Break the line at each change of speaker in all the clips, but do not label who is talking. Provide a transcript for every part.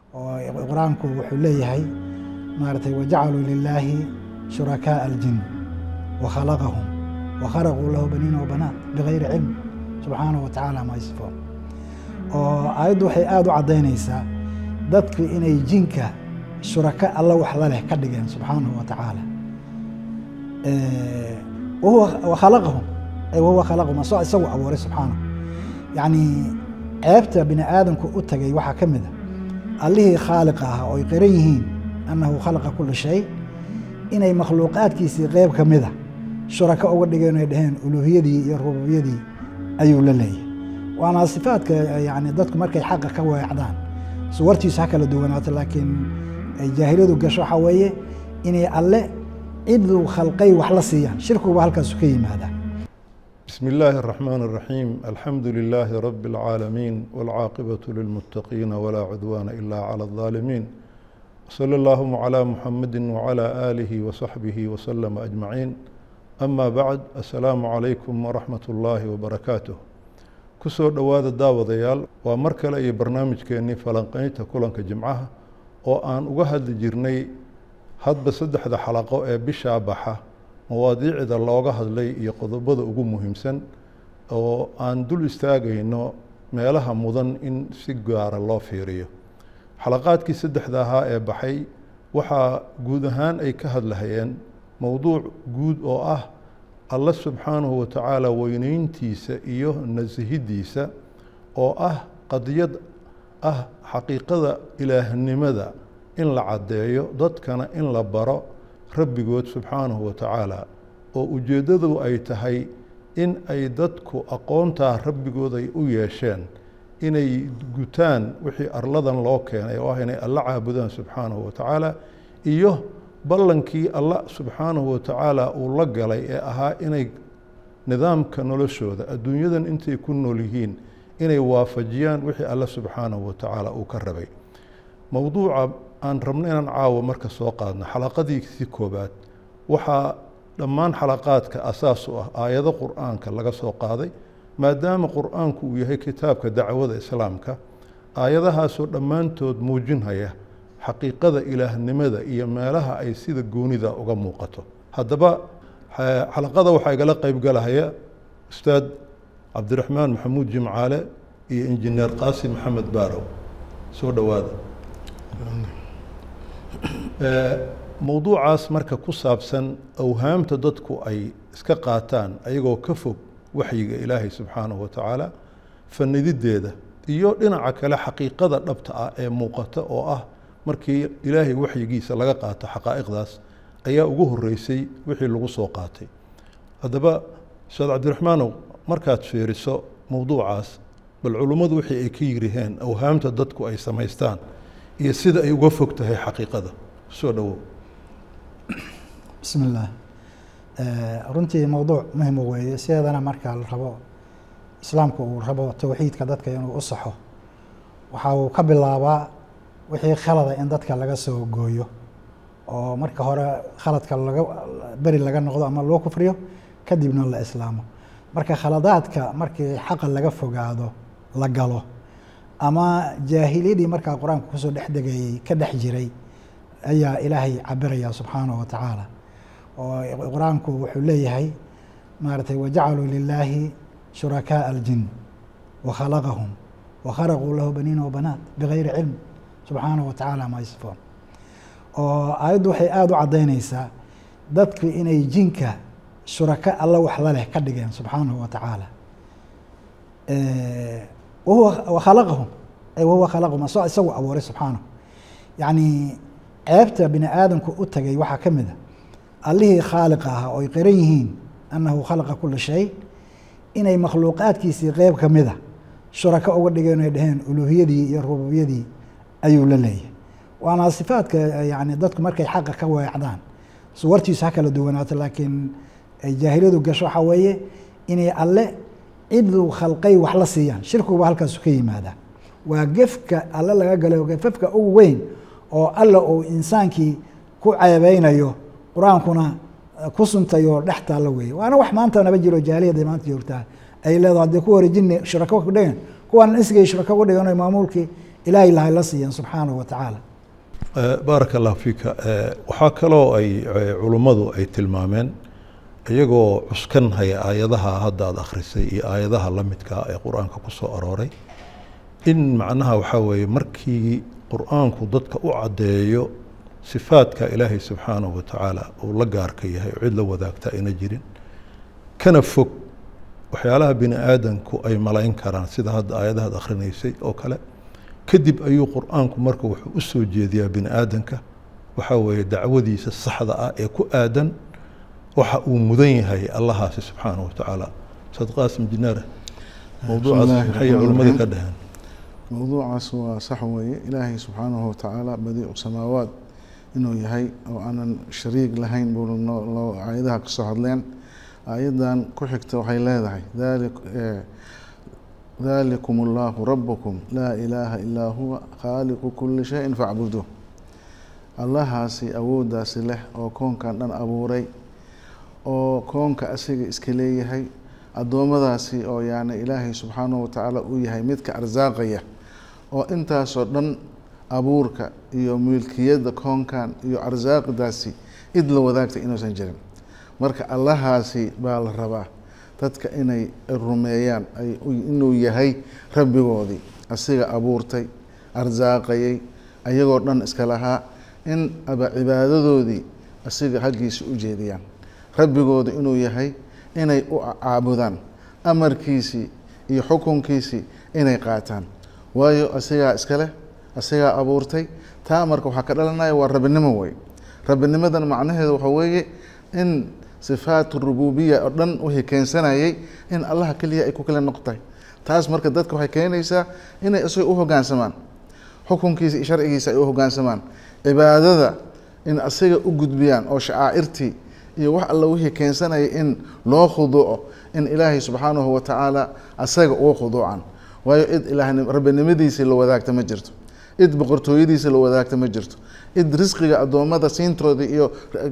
oo qur-aanku wuxuu leeyahay maaratay wajacaluu lilaahi shurakaaa aljin wakhalaqahum wakharaquu lahu baniina wabanaat bigayri cilm subxaanahu wa tacaala ma yasifoon oo aayaddu waxay aada u caddaynaysaa dadku inay jinka shuraka alla wax la leh ka dhigeen subxaanahu wa tacaala wahuwa khalaqahum ay wahuwa khalaqahum asoo isagu abuuray subxaanahu yacni ceebta bini aadamku u tagay waxaa ka mid a allihii khaaliqa ahaa oo ay qiran yihiin annahu khalaqa kula shay inay makhluuqaadkiisii qeyb ka mida shuraka uga dhigeen ay dhaheen uluuhiyadii iyo rububiyadii ayuu la leeyahay waana sifaadka yani dadku markay xaqa ka weecdaan suwartiisu ha kala duwanaato laakiin jaahiliyadu gasho waxaa weeye inay alle ciduu khalqay wax la siiyaan shirkuba halkaasu ka yimaadaa
بسم الله الرحمن الرحيم الحمد لله رب العالمين والعاقبة للمتقين ولا عدوان إلا على الظالمين صلى اللهم على محمد وعلى آله وصحبه وسلم أجمعين أما بعد السلام عليكم ورحمة الله وبركاته kusoo dhowaada daawadayaal waa mar kale iyo barnaamijkeennii falanqaynta kulanka jimcaha oo aan uga hadli jirnay hadba saddexda xalaqo ee bishaa baxa mawaadiicda looga hadlay iyo qodobada ugu muhiimsan oo aan dul istaagayno meelaha mudan in si gaara loo fiiriyo xalaqaadkii saddexda ahaa ee baxay waxaa guud ahaan ay ka hadlahayeen mowduuc guud oo ah alla subxaanahu wa tacaala weyneyntiisa iyo nasihiddiisa oo ah qadiyad ah xaqiiqada ilaahnimada in la caddeeyo dadkana in la baro rabbigood subxaanahu wa tacaala oo ujeeddadu ay tahay in ay dadku aqoontaa rabbigood ay u yeesheen inay gutaan wixii arladan loo keenay oo ah inay alla caabudaan subxaanahu wa tacaala iyo ballankii alla subxaanahu wa tacaala uu la galay ee ahaa inay nidaamka noloshooda adduunyadan intay ku nool yihiin inay waafajiyaan wixii alla subxaanahu wa tacaala uu ka rabay mowduuca aan rabno inaan caawo marka soo qaadno xalaqadiisi koobaad waxaa dhammaan xalaqaadka asaas u ah aayado qur'aanka laga soo qaaday maadaama qur'aanku uu yahay kitaabka dacwada islaamka aayadahaasoo dhammaantood muujinhaya xaqiiqada ilaahnimada iyo meelaha ay sida goonida uga muuqato haddaba xalaqada waxaa igala qeybgalahaya ustaad cabdiraxmaan maxamuud jimcaale iyo injineer qaasim maxamed baarow soo dhowaada mowduucaas marka ku saabsan awhaamta dadku ay iska qaataan ayagoo ka fog waxyiga ilaahay subxaanahu wa tacaala fanididdeeda iyo dhinaca kale xaqiiqada dhabta ah ee muuqata oo ah markii ilaahay waxyigiisa laga qaato xaqaa'iqdaas ayaa ugu horeysay wixii lagu soo qaatay haddaba ustaad cabdiraxmaanow markaad fiiriso mowduucaas bal culummadu wixii ay ka yiriheen awhaamta dadku ay samaystaan iyo sida ay uga fog tahay xaqiiqada soo dhowow
bismi illaah runtii mowduuc muhima weeye sideedana marka la rabo islaamku uu rabo towxiidka dadka inuu u saxo waxa uu ka bilaabaa wixii khalada in dadka laga soo gooyo oo marka hore khaladka laga beri laga noqdo ama loo kufriyo kadibna la islaamo marka khaladaadka markii xaqa laga fogaado la galo ama jaahiliyadii markaa qur-aanka kusoo dhex degayey ka dhex jiray ayaa ilaahay cabiraya subxaanahu wa tacaala oo qur-aanku wuxuu leeyahay maaratay wajacaluu lilaahi shurakaaa aljin wakhalaqahum wakharaquu lahu baniina wabanaat bigayri cilm subxaanahu wa tacaala ma yasifoon oo aayaddu waxay aada u caddaynaysaa dadku inay jinka shuraka alla wax la leh ka dhigeen subxaanahu wa tacaala wahuwa khalaqahum ay wahuwa khalaqahum asoo isagu abuuray subxaanahu yacni ceebta bini aadamku u tagay waxaa ka mid a allihii khaaliqa ahaa oo ay qiran yihiin annahu khalaqa kula shay inay makhluuqaadkiisii qeyb ka mida shuraka uga dhigeen ay dhaheen uluuhiyadii iyo rububiyadii ayuu la leeyahay waana sifaadka yani dadku markay xaqa ka weecdaan suwartiisu ha kala duwanaato laakiin jaahiliyadu gasho waxaa weeye inay alle ciduu khalqay wax la siiyaan shirkuba halkaasu ka yimaadaa waa gefka alle laga galay gefafka ugu weyn oo alla uu insaankii ku ceebeynayo qur-aankuna ku suntayoo dhex taalla weeye waana wax maanta naba jiro jaaliyada maanta joogtaa ay leedaho haddii ku hore jinni shurako ku dhigan kuwan isgay shurako uga dhigan maamuulkii ilaahay lahay la siiyeen subxaanahu wa tacaala
baaraka allah fiika waxaa kaloo ay culummadu ay tilmaameen iyagoo cuskan haya aayadaha hadda aad akhrisay iyo aayadaha la midkaa ee qur-aanka ku soo arooray in macnaha waxaa weeye markii qur-aanku dadka u caddeeyo sifaadka ilaahay subxaanahu wa tacaala uu la gaarka yahay oo cid la wadaagta ayna jirin kana fog waxyaalaha bini aadanku ay malayn karaan sida hadda aayadahaad akhrinaysay oo kale kadib ayuu qur-aanku marka wuxuu u soo jeediyaa bini aadanka waxaa weeye dacwadiisa saxda ah ee ku aadan waxa uu mudan yahay allahaasi subxaanahu wa tacaala ustaad qaasim jinaare mowduucaas maxay culimmada ka dhaheen
mowduucaas waa sax weeye ilaahay subxaanahu watacaala badiicu samaawaat inuu yahay oo aanan shariig lahayn buu loo aayadaha kasoo hadleen aayaddan ku xigta waxay leedahay dali dalikum allahu rabukum laa ilaaha ilaa huwa khaaliqu kuli shayin facbuduuh allahaasi awooddaasi leh oo koonkan dhan abuuray oo koonka asiga iska leeyahay addoommadaasi oo yani ilaahay subxaanahu watacaala uu yahay midka arsaaqaya oo intaasoo dhan abuurka iyo milkiyadda koonkan iyo arsaaqdaasi id la wadaagtay inuusan jirin marka allahaasi baa la rabaa dadka inay rumeeyaan inuu yahay rabbigoodii asiga abuurtay arsaaqayay ayagoo dhan iska lahaa in aba cibaadadoodii asiga haggiisa u jeediyaan rabbigooda inuu yahay inay u caabudaan amarkiisii iyo xukunkiisii inay qaataan waayo asigaa iska leh asigaa abuurtay taa marka waxaa ka dhalanaya waa rabbinimo wey rabbinimadan macnaheedu waxaa weeye in sifaat rububiya oo dhan wixii keensanayay in allaha keliya ay ku kala noqotahay taas marka dadka waxay keenaysaa inay isaga u hoggaansamaan xukunkiisa iyo sharcigiisa ay u hoggaansamaan cibaadada in asiga u gudbiyaan oo shacaa'irtii iyo wax alla wixii keensanaya in loo khuduuco in ilaahay subxaanahu wa tacaala asaga uga khuduucan waayo cid ilaah rabbinimadiisii la wadaagta ma jirto cid boqortooyadiisa la wadaagta ma jirto cid risqiga addoommada siintoodii iyo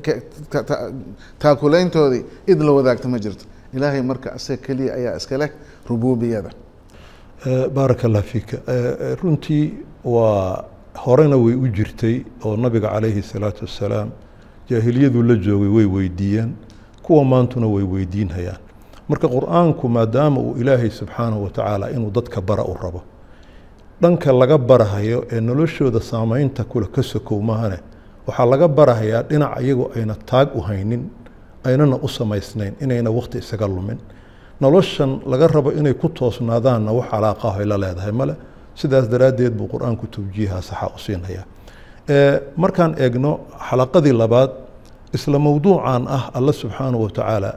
taakulayntoodii cid la wadaagta ma jirto ilaahay marka asaga keliya ayaa iska leh rububiyada
baaraka allah fiika runtii waa horena way u jirtay oo nabiga calayhi salaatu wassalaam jaahiliyadu la joogay way weydiiyeen kuwa maantuna way weydiinhayaan marka qur-aanku maadaama uu ilaahay subxaanahu wa tacaala inuu dadka bara u rabo dhanka laga barahayo ee noloshooda saameynta kule ka sokow maahane waxaa laga barahayaa dhinac iyagu ayna taag u haynin aynana u samaysnayn inayna wakhti isaga lumin noloshan laga rabo inay ku toosnaadaanna wax calaaqaho ay la leedahay male sidaas daraaddeed buu qur-aanku tawjiiha saxa u siinaya markaan eegno xalaqadii labaad isla mowduucan ah alla subxaanahu wa tacaala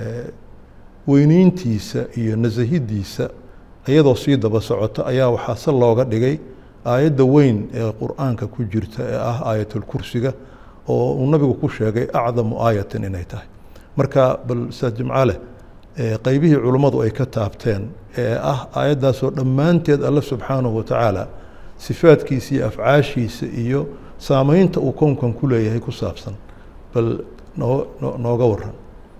weyniintiisa iyo nasahidiisa iyadoo sii daba socota ayaa waxaa se looga dhigay aayadda weyn ee qur-aanka ku jirta ee ah aayatulkursiga oo uu nabigu ku sheegay acdamu aayatin inay tahay marka bal ustaad jimcale qeybihii culummadu ay ka taabteen ee ah aayaddaasoo dhammaanteed alla subxaanahu wa tacaala sifaadkiisa iyo afcaashiisa iyo saameynta uu kownkan ku leeyahay ku saabsan bal noo nooga waran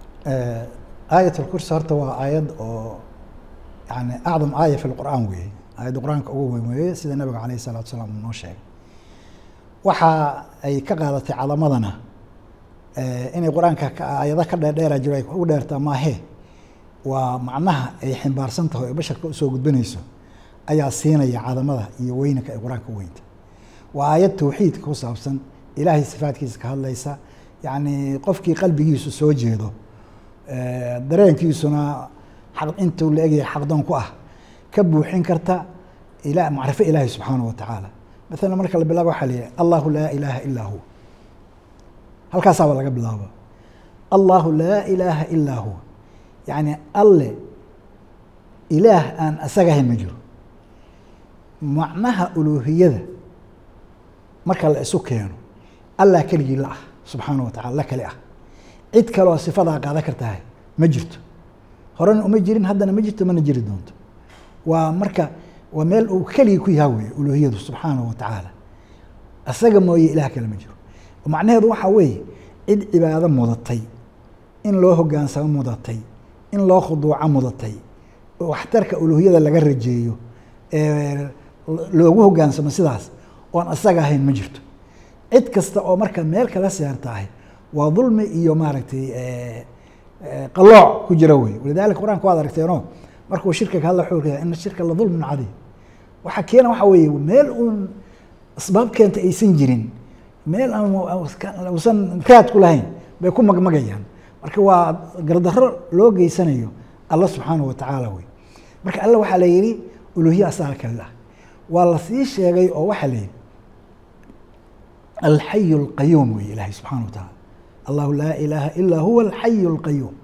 aayat alkursi horta waa aayad oo yani acdam aaya fi lqur'aan weeye aayadda qur-aanka ugu weyn weeye sida nabiga calayh salatu salaam uu noo sheegay waxa ay ka qaadatay calamadana inay qur-aanka aayado ka dheerdheera jiro ay ugu dheertaa maahee waa macnaha ay ximbaarsan tahay oo basharka usoo gudbinayso ayaa siinaya cadamada iyo weynanka ay qur-aanka u weynta waa aayad tawxiidka ku saabsan ilaahay sifaadkiisa ka hadlaysa yacni qofkii qalbigiisu soo jeedo dareenkiisuna intuu la egyahay xaqdoon ku ah ka buuxin karta ila macrifo ilaahi subxaanahu wa tacaala maalan marka la bilaabo waxaa layihi allahu laa ilaaha ilaa huwa halkaasaaba laga bilaabo allahu laa ilaaha ilaa huwa yacni alle ilaah aan asagahayn ma jiro macnaha uluuhiyada marka la isu keeno allah keligii la ah subxaanahu wa tacala la kale ah cid kaleoo sifadaa qaadan kartahay ma jirto horena uma jirin haddana ma jirto mana jiri doonto waa marka waa meel uu keligii ku yaha weeye uluuhiyadu subxaanahu wa tacaala asaga mooye ilaah kale ma jiro macnaheedu waxaa weeye cid cibaado mudatay in loo hogaansamo mudatay in loo khuduuco mudatay waxtarka uluuhiyada laga rajeeyo loogu hogaansamo sidaas oon asaga ahayn ma jirto cid kasta oo marka meel kala seertahay waa dulmi iyo maaragtay qalooc ku jira wey walidalika qur-aanka waad aragteeno markuu shirka ka hadla wuxuu ina shirka la dulmin cadiim waxa keena waxa weeye meel uun asbaab keenta aysan jirin meel aan uusan raad ku lahayn bay ku magmagayaan marka waa gardarro loo geysanayo alla subxaanahu watacaala wey marka alla waxaa la yidhi uluhiya asaga kale ah waa la sii sheegay oo waxaa la yidhi alxayu alqayuum wey ilaahay subxana wa tacaala allahu laa ilaaha ilaa huwa alxayu alqayuum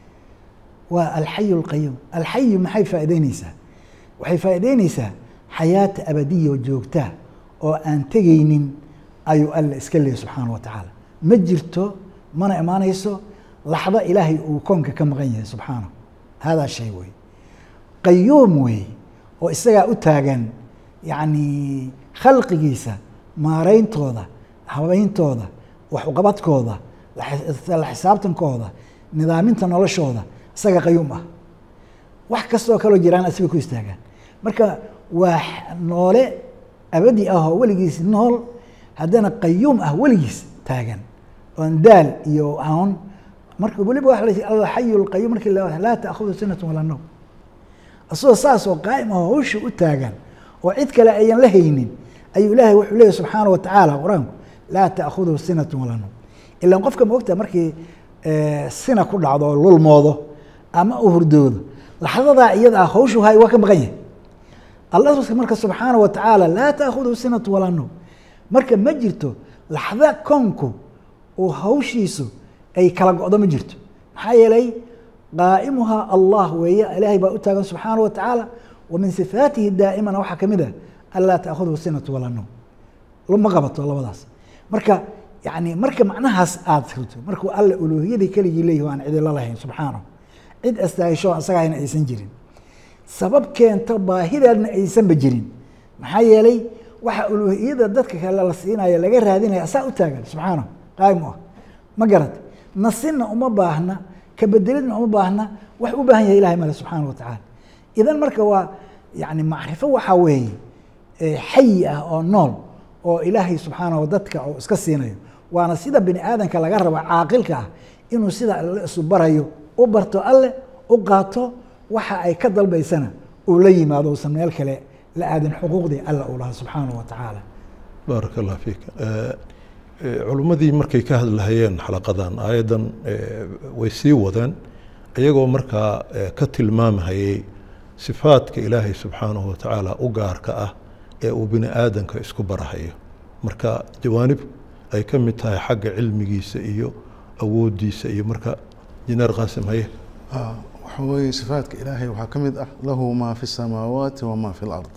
waa alxayu alqayuum alxayu maxay faa'ideyneysaa waxay faa'ideyneysaa xayaata abadiya oo joogtaa oo aan tegaynin ayuu alla iska leeyay subxaana wa tacaala ma jirto mana imaanayso laxdo ilaahay uu koonka ka maqan yahay subxaanahu haadaa shay wey qayuum wey oo isagaa u taagan yacni khalqigiisa maarayntooda habayntooda waxuqabadkooda la xisaabtankooda nidaaminta noloshooda isaga qayuum ah wax kastoo kaloo jiraan asiga ku istaagaan marka waa noole abadi ah oo weligiis nool haddana qayuum ah weligiis taagan oon daal iyo aan marka weliba waa la alxayu lqayuum markii laa taahudu sinatu walaa nawm asagoo saas oo qaa'im ah hawsha u taagan oo cid kale ayan la haynin ayuu ilaahay wuxuu leeyahy subxaana wa tacaala qur-aanku laa taahuduhu sinatu walaa nawm ilaan qofka maogta markii sina ku dhacdo oo lulmoodo ama uu hurdoodo laxdadaa iyada ah hawshu hay waa ka maqan yahay alla marka subxaana wa tacaala laa taahuduhu sinatu walaa nawm marka ma jirto laxda koonku uu hawshiisu ay kala go-do ma jirto maxaa yeelay qaa'imuhaa allah weeye ilaahay baa u taagan subxaana wa tacaala wa min sifaatihi daa'imana waxaa ka mid ah anlaa taahuduhu sinatu walaa nawm ma qabato labadaas marka yani marka macnahaas aada rito markuu alle uluuhiyadii keligii leeyahi aan cidilo lahayn subxaanahu cid astaahisho asagahayna aysan jirin sabab keento baahideedna aysanba jirin maxaa yeelay waxa uluuhiyada dadka kale la siinayo laga raadinaya asaa u taagan subxaanahu qaayim u ah ma garat nasinna uma baahna kabedelidna uma baahna wax u baahan yahay ilahay male subxaana wa tacaala idan marka waa yani macrifo waxaa weeye xayi ah oo nool oo ilaahay subxaanahu dadka oo iska siinayo waana sida bini aadanka laga rabo caaqilka ah inuu sida alle isu barayo u barto alle u qaato waxa ay ka dalbaysana uu la yimaado usan meel kale la aadin xuquuqdii alla uu lahaa subxaanahu wa tacaala
baaraka allah fiik culimmadii markay ka hadlahayeen xalaqadan aayaddan way sii wadeen iyagoo markaa ka tilmaamhayay sifaadka ilaahay subxaanahu wa tacaala u gaarka ah ee uu bini aadanka isku barahayo marka jawaanib ay ka mid tahay xagga cilmigiisa iyo awooddiisa iyo marka jineer qaasim haye
waxa weeye sifaadka ilaahay waxaa ka mid ah lahu maa fi الsamaawaati wamaa fi اlard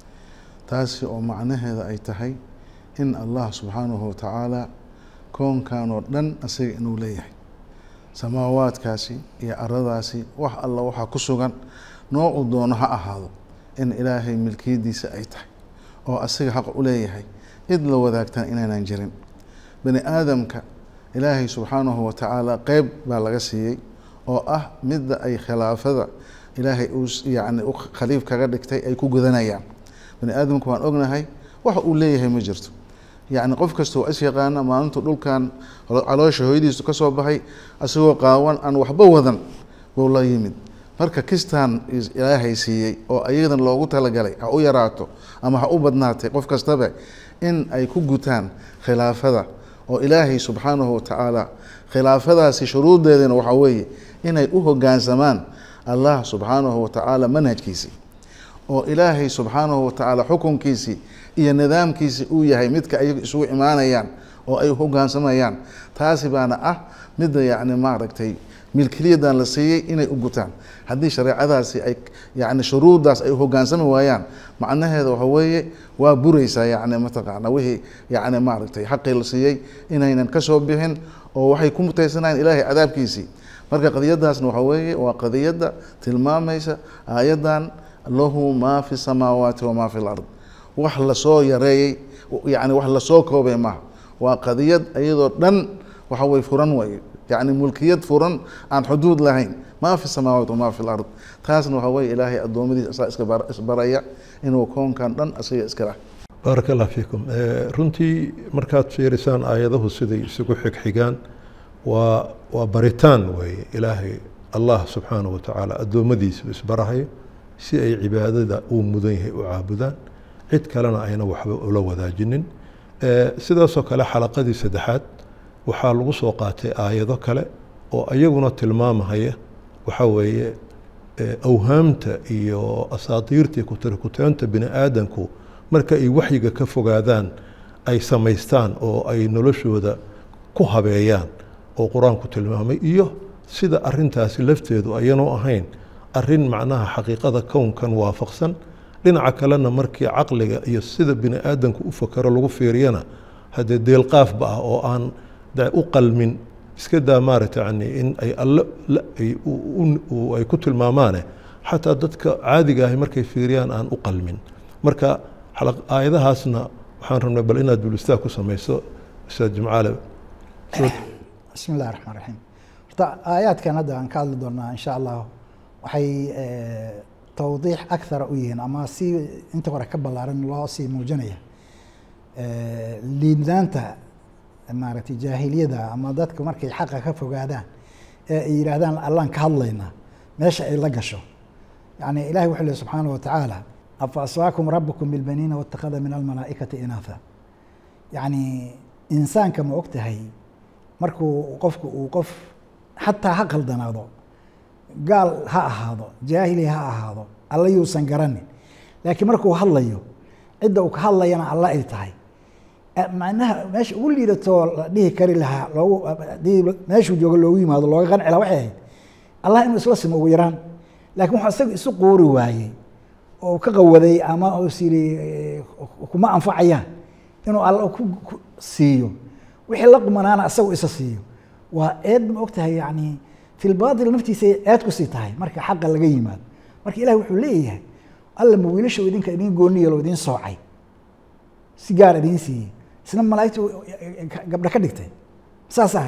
taasi oo macnaheeda ay tahay in allah subxaanahu watacaala koonkan oo dhan asaga inuu leeyahay samaawaadkaasi iyo aradaasi wax alla waxaa ku sugan noocuu doono ha ahaado in ilaahay milkiyadiisa ay tahay oo asaga xaq u leeyahay cid la wadaagtaan inaynan jirin bani aadamka ilaahay subxaanahu watacaala qeyb baa laga siiyey oo ah midda ay khilaafada ilaahay uu yani khaliif kaga dhigtay ay ku gudanayaan bani aadamka waan ognahay wax uu leeyahay ma jirto yacni qof kasta oo is yaqaana maalintu dhulkan caloosha hooyadiisu ka soo baxay isagoo qaawan aan waxba wadan buu la yimid marka kistaan ilaahay siiyey oo ayadan loogu talagalay ha u yaraato ama ha u badnaatay qof kastaba in ay ku gutaan khilaafada oo ilaahay subxaanahu watacaala khilaafadaasi shuruuddeedana waxaa weeye inay u hoggaansamaan allah subxaanahu watacaala manhajkiisii oo ilaahay subxaanahu watacaala xukunkiisii iyo nidaamkiisi uu yahay midka ayagu isugu imaanayaan oo ay hoggaansamayaan taasi baana ah midda yacni maaragtay milkiliyadan la siiyey inay u gutaan haddii shareecadaasi ay yani shuruuddaas ay hogaansami waayaan macnaheeda waxa weeye waa buraysaa yani mataqaana wixii yani maaragtay xaqii la siiyey inaynan kasoo bixin oo waxay ku mutaysanayaan ilaahay cadaabkiisii marka qadiyadaasna waxa weeye waa qadiyadda tilmaamaysa aayaddan lahu maa fi samaawaati wamaa fi lard wax lasoo yareeyey yani wax lasoo koobay maaha waa qadiyad iyadoo dhan waxa weye furan way yacni mulkiyad furan aan xuduud lahayn maa fi samaawaat wamaa fi lard taasna waxaa weye ilaahay addoommadiisa asaa iska bar- isbaraya inuu koonkan dhan asiga iska lah
baaraka allah fiikum Eh, runtii markaad fiirisaan aayadahu siday isugu xigxigaan waa waa baritaan weeye ilaahay allah subxaanahu wa tacaala addoommadiisa uu isbarahayo si ay cibaadada uu mudan yahay u caabudaan cid kalena ayna waxba ula wadaajinin Eh, sidaasoo kale xalaqadii saddexaad waxaa lagu soo qaatay aayado kale oo iyaguna tilmaamahaya waxaa weeye eh, awhaamta iyo asaatiirtii kutirikuteenta bini aadanku marka ay waxyiga ka fogaadaan ay samaystaan oo ay noloshooda ku habeeyaan oo qur-aanku tilmaamay iyo sida arintaasi lafteedu ayanoo ahayn arin macnaha xaqiiqada kownkan waafaqsan dhinaca kalena markii caqliga iyo sida bini aadanku u fakero lagu fiiriyana haddee deelqaafba ah oo aan de u qalmin iska daa maaragta yani in ay alle la- ay u- u- u- ay ku tilmaamaane xataa dadka caadiga ahi markay fiiriyaan aan u qalmin marka xalaq- aayadahaasna waxaan rabnay bal inaad bulistaag ku samayso ustaad jimcaale
bismi illahi raxmaan raxiim horta aayaadkan hadda aan ka hadli doonaa insha allah waxay eh, tawdiix akthara u yihiin ama si inta hore ka ballaaran loo sii muujinaya Eh, liidnaanta maaragtay jaahiliyada ama dadka markay xaqa ka fogaadaan ee ay yidhaahdaan allaan ka hadlaynaa meesha ay la gasho yani ilahi wuxuu lehi subxaanahu wa tacaala afa aswaakum rabukum bilbaniina watakada min almalaa'ikati inaatha yacni insaanka ma og tahay markuu qofku uu qof xataa ha qaldanaado gaal ha ahaado jaahili ha ahaado alla yuusan garanin laakiin markuu hadlayo cidda uu ka hadlayana alla ay tahay Eh, macnaha meesha ugu liidatoo la dhihi kari lahaa loogu haddii meeshuu joogo loogu yimaado looga qanci lahaa waxay ahayd allah inuu isla simo ugu yaraan laakiin wuxuu isaga isu quuri waayey oo ka qawaday ama is yidhi eh, kuma anfacayaan inuu alla ku ku siiyo wixii la qumanaana isagu isa siiyo waa eed ma ogtahay yani fi lbaatil naftiisa eed ku sii tahay marka xaqa laga yimaado marka ilahi wuxuu leeyahay alla ma wiilasha uu idinka idin gooniyo loo idin soocay si gaar idiin siiyey isna malaa'igtu gabdha ka dhigtay saas ah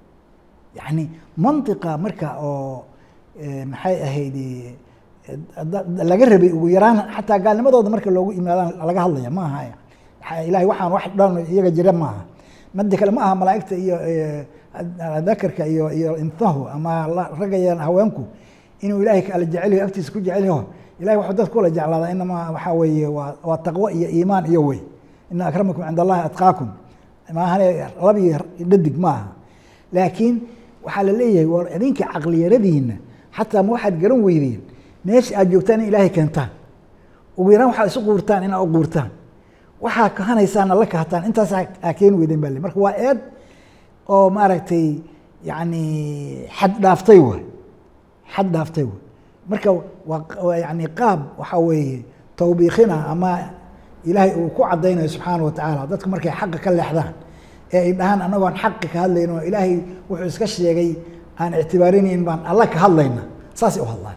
yani mantiqa marka oo eh, maxay ahayd eh, da- da- laga rabay ugu yaraan xataa gaalnimadooda marka loogu imaadaan laga hadlaya ma aha Waxa- ilahay waxaan wax dhan iyaga jira ma aha mada kale ma aha malaa'igta iyo eh, dakarka iyo iyo intahu ama la- ragga iyo haweenku inuu ilaahay kala jecelyaho agtiisa ku jecelyaho ilahay waxuu dadka kula jeclaadaa inamaa waxaa weeye waa waa taqwo iyo iimaan iyo wey ina akramakum cinda allahi atqaakum maahane lab iyo dhadig ma aha laakiin waxaa la leeyahay war idinka caqliyaradiina xataa ma waxaad garan weydeen meesha aad joogtaan in ilaahay keentaan ugu yaraan waxaad isu quurtaan inaa u quurtaan waxaa kahanaysaan alla kahataan intaas aa keeni weydeen baa le marka waa eed oo maaragtay yani xad dhaaftay waay xad dhaaftay waay marka waa waa yani qaab waxaa weeye tawbiikhina ama ilaahay uu ku caddaynayo subxaana wa tacaala dadku markay xaqa ka leexdaan ee ay dhahaan annagoon xaqi ka hadlayn oo ilaahay wuxuu iska sheegay aan ictibaarinayn baan alla ka hadlayna saasay u hadlaan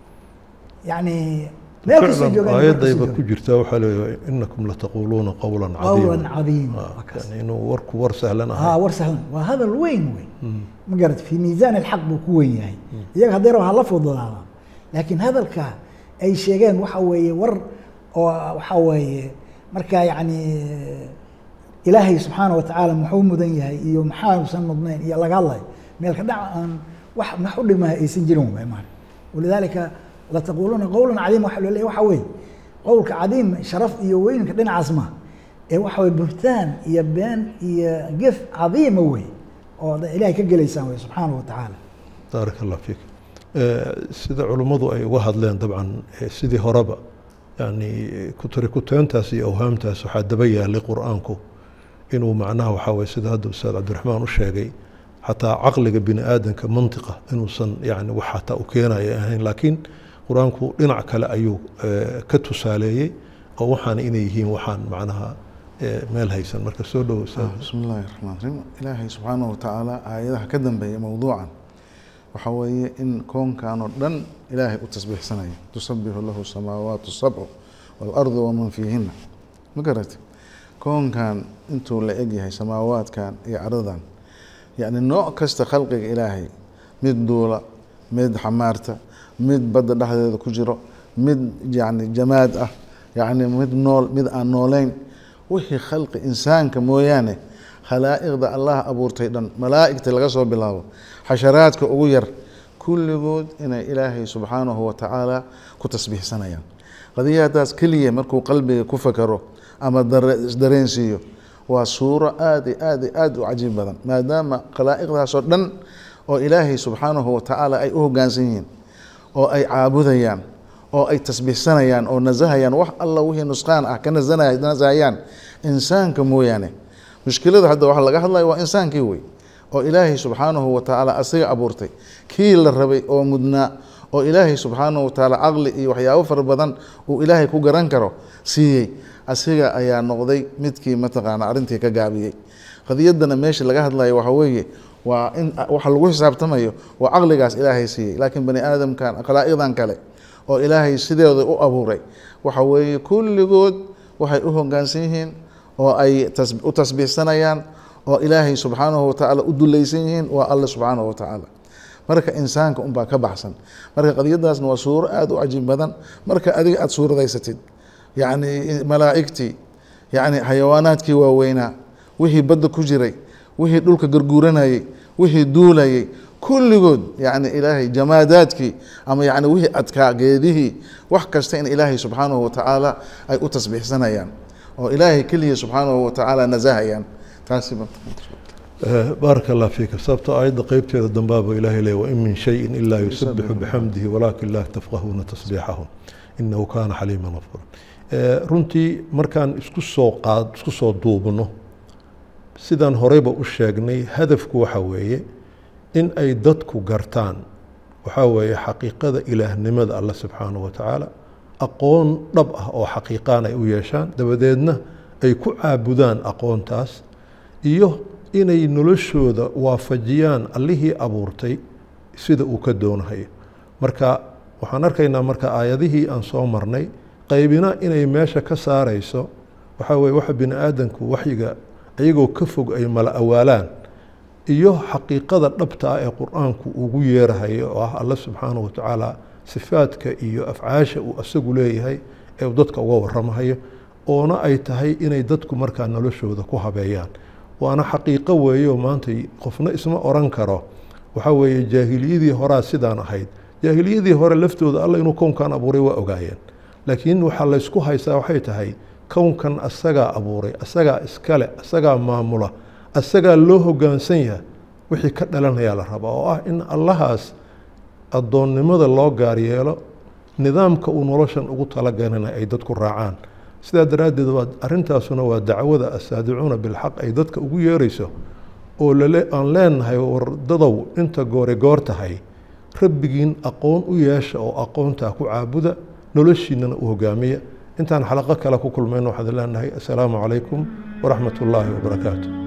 yani meel kastoo joogaan meel kastoo
aayadayba
joogaan.
ku jirta waxaa leeyahay inakum lataquuluuna qowlan
qawlan
cadiima
cadiima
Ah,
waa kaas.
yani inuu warku war sahlan
ها
ahay
ورسهلا وهذا الوين وين ما قالت في ميزان الحق بكوين يعني ياك هديرو هلا فضلانا لكن هذا الكا اي شيئين waxa weeye war oo waxa weeye marka yani ilaahay subxaana watacaala muxuu mudan yahay iyo maxaanusan mudnayn iyo laga hadlay meel ka dhac aan wax max u dhimaha aysan jirin waay maana walidaalika lataquuluuna qowlan cadiima waxa loo leeyahay waxa weeye qowlka cadiim sharaf iyo weynka dhinacaas ma ee waxa weye buhtaan iyo been iyo gef cadiima wey oo da- ilaahay ka gelaysaan wey subxaana wa tacaala
baarak allah fiik Eh, sida culummadu ay uga hadleen dabcan eh, sidii horeba yani kutarikuteentaas iyo awhaamtaas waxaa daba yaalay qur-aanku inuu macnaha waxaa weye sida hadda ustaad cabdiraxmaan u sheegay xataa caqliga bini aadanka mantiqa inuusan yani wax xataa u keenaya ahayn laakiin qur-aanku dhinac kale ayuu eh, ka tusaaleeyey oo waxaan inay yihiin waxaan macnaha eh, meel haysan marka soo dhowo ustaad
بسم الله الرحمن الرحيم إلهي سبحانه وتعالى آياتها كدن بي موضوعا وحوي إن كون كانوا دن إلهي التسبيح سنة تسبح له السماوات السبع والأرض ومن فيهن ما قرأت كون كان انتو لأجي هاي سماوات كان يعرضان yacni nooc kasta khalqiga ilaahay mid duula mid xamaarta mid badda dhexdeeda ku jiro mid yacni jamaad ah yacni mid nool mid aan nooleyn wixii khalqi insaanka mooyaane khalaa'iqda allah abuurtay dhan malaa'igta laga soo bilaabo xasharaadka ugu yar kulligood inay ilaahay subxaanahu wa tacaala ku tasbiixsanayaan qadiyadaas keliya markuu qalbiga ku fakaro ama isdareensiiyo waa suuro aada i aada i aada u cajiib badan maadaama khalaa'iqdaasoo dhan oo ilaahay subxaanahu wa tacaala ay u hoggaansan yihiin oo ay caabudayaan oo ay tasbiixsanayaan oo nasahayaan wax alla wixii nusqaan ah ka nasanay nasahayaan insaanka mooyaane mushkilada hadda waxa laga hadlaya waa insaankii wey oo ilaahay subxaanahu wa tacaala asiga abuurtay kii la rabay oo mudnaa oo ilaahay subxaanahu wa tacaala caqli iyo waxyaabo fara badan uu ilaahay ku garan karo siiyey asiga ayaa noqday midkii mataqaana arrintii ka gaabiyey qadiyaddana meesha laga hadlayo waxa weeye waa in waxa lagu xisaabtamayo waa caqligaas ilaahay siiyey laakiin bani aadamkan khalaa'iqdan kale oo ilaahay sideeda u abuuray waxa weeye kulligood waxay u hoggaansan yihiin oo ay u tasbiixsanayaan oo ilaahay subxaanahu wa tacaala u dulaysan yihiin waa alle subxaanahu wa tacaala marka insaanka unbaa ka baxsan marka qadiyadaasna waa suuro aada u cajiib badan marka adiga aada suuradaysatid yacni malaa'igtii yacni xayawaanaadkii waaweynaa wixii badda ku jiray wixii dhulka garguuranayey wixii duulayey kulligood yacni ilaahay jamaadaadkii ama yacni wixii adkaa geedihii wax kasta in ilaahay subxaanahu wa tacaala ay u tasbiixsanayaan oo ilaahay keliya subxaanahu wa tacaala nasahayaan taasi
baaraka allah fiika sababto aayadda qeybteeda dambaaba ilaahay leey wain min shayin ilaa yusabixu bixamdihi walaakin laa tafqahuuna tasbiixahum inahu kaana xaliima gafura runtii markaan isku soo qaad isku soo duubno sidaan horeyba u sheegnay hadafku waxa weeye in ay dadku gartaan waxaa weeye xaqiiqada ilaahnimada alle subxaanahu wa tacaala aqoon dhab ah oo xaqiiqaan ay u yeeshaan dabadeedna ay ku caabudaan aqoontaas iyo inay noloshooda waafajiyaan allihii abuurtay sida uu ka doonahayo marka waxaan arkaynaa marka aayadihii aan soo marnay qaybina inay meesha ka saarayso waxaa weye waxa bini aadamku waxyiga iyagoo ka fog ay mala awaalaan iyo xaqiiqada dhabta ah ee qur-aanku ugu yeerahayo oo ah alle subxaanahu watacaala sifaadka iyo afcaasha uu asagu leeyahay ee uu dadka uga waramahayo oona ay tahay inay dadku markaa noloshooda ku habeeyaan waana xaqiiqo weeyo maanta qofna isma oran karo waxaa weeye jaahiliyadii horaa sidaan ahayd jaahiliyadii hore laftooda alla inuu kownkan abuuray waa ogaayeen laakiin waxaa laysku haystaa waxay tahay kownkan asagaa abuuray asagaa iskale asagaa maamula asagaa loo hoggaansan yahay wixii ka dhalanayaa la rabaa oo ah in allahaas addoonnimada loo gaar yeelo nidaamka uu noloshan ugu talagalana ay dadku raacaan sidaa daraaddeed waa arrintaasuna waa dacwada asaadicuuna bilxaq ay dadka ugu yeerayso oo lale aan leenahay wardadow inta goore goor tahay rabbigiin aqoon u yeesha oo aqoontaa ku caabuda noloshiinana u hogaamiya intaan xalaqo kale ku kulmayno waxaan leenahay assalaamu calaykum waraxmat ullaahi wabarakaatu